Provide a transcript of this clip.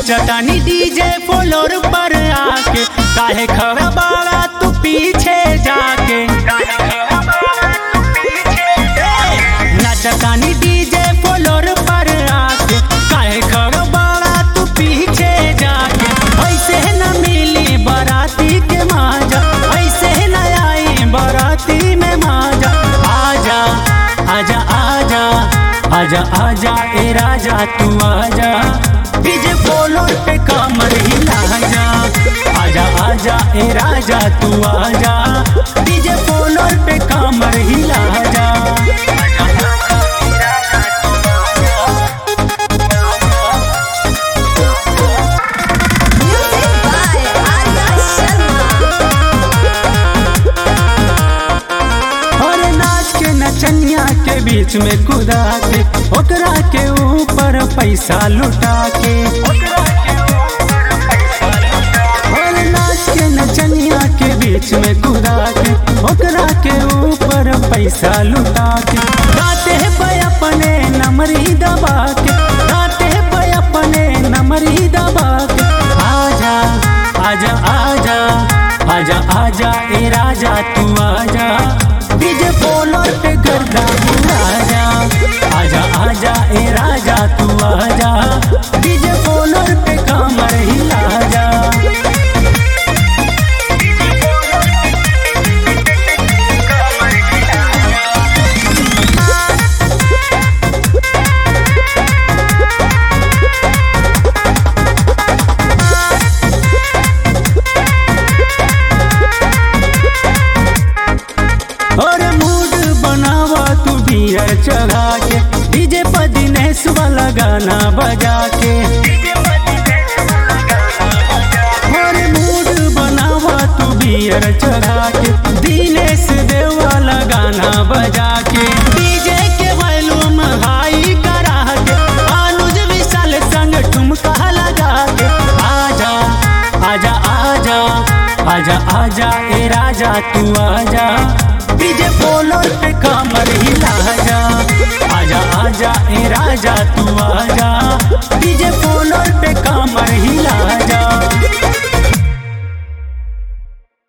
नचतानी DJ floor पर आके काहे खड़ा बाड़ा तू पीछे जाके नचतानी डीजे फ्लोर पर आके काहे खड़ा बाड़ा तू पीछे जाके ऐसे न मिली बाराती के माजा ऐसे न आई बाराती में माजा आजा आजा आजा आजा आजा ए राजा तू आजा डीजे फ्लोर पे कमर हिला जा आजा आजा ए राजा तू आजा डीजे फ्लोर पे कमर हिला जा Music by Arya Sharma. और नाच के नचनिया के बीच में कुदा के ओकरा के ऊपर पैसा लुटा के और नाच के नचनिया के बीच में कुदा के ओकरा के ऊपर पैसा लुटा के गाते पे अपने नमरी दबा के गाते पे अपने नमरी दबा के आजा आजा आजा आजा आजा ए राजा तू आजा डीजे बोलर पे गर्दा राजा आजा आजा ए राजा तू आजा डीजे बोलर पे कमर हिला जा और मूड बनावा तू बियर चढ़ा के डीजे पर दिनेश वाला गाना बजा के और मूड बनावा तू बियर चढ़ा के दिनेश देव वाला गाना बजा के डीजे के वॉल्यूम हाई करा के अनुज विशाल संग ठुमका लगा के आजा आजा आजा आजा आजा ए राजा तू आजा डीजे बोलर पे कमर हिला जा आजा आजा ए राजा तू आजा डीजे बोलर पे कमर हिला जा